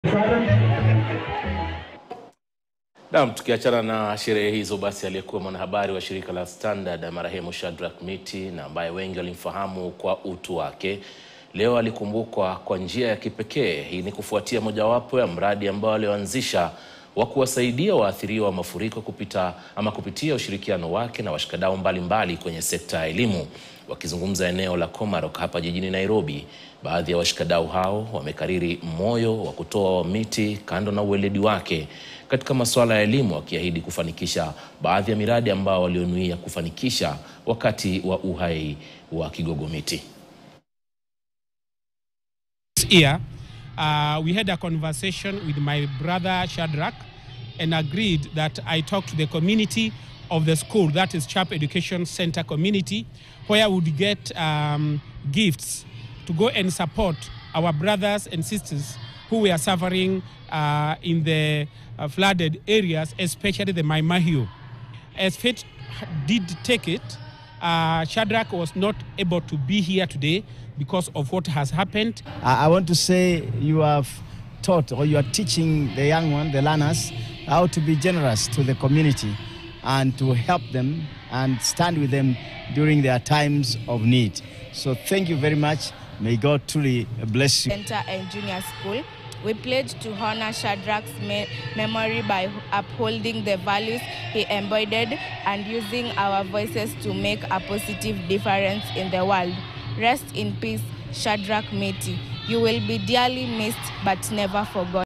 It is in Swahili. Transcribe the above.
Naam, tukiachana na sherehe hizo, basi aliyekuwa mwanahabari wa shirika la Standard marehemu Shadrack Miti na ambaye wengi walimfahamu kwa utu wake leo alikumbukwa kwa njia ya kipekee. Hii ni kufuatia mojawapo ya mradi ambao alioanzisha wa kuwasaidia waathiriwa wa mafuriko kupita ama kupitia ushirikiano wake na washikadau mbalimbali kwenye sekta ya elimu. Wakizungumza eneo la Komarok hapa jijini Nairobi, baadhi ya washikadau hao wamekariri moyo wa kutoa wa Miti kando na uweledi wake katika masuala ya elimu, wakiahidi kufanikisha baadhi ya miradi ambao walionuia kufanikisha wakati wa uhai wa Kigogo Miti. year, uh, we had a conversation with my brother Shadrach and agreed that I talk to the community of the school, that is Chap Education Center community, where we would get um, gifts to go and support our brothers and sisters who were suffering uh, in the uh, flooded areas, especially the Maimahio. As fate did take it, uh, Shadrach was not able to be here today because of what has happened. I I want to say you have taught or you are teaching the young one, the learners, how to be generous to the community and to help them and stand with them during their times of need. So thank you very much. May God truly bless you. Center and Junior School. We pledge to honor Shadrach's me- memory by upholding the values he embodied and using our voices to make a positive difference in the world. Rest in peace, Shadrach Meti. You will be dearly missed but never forgotten.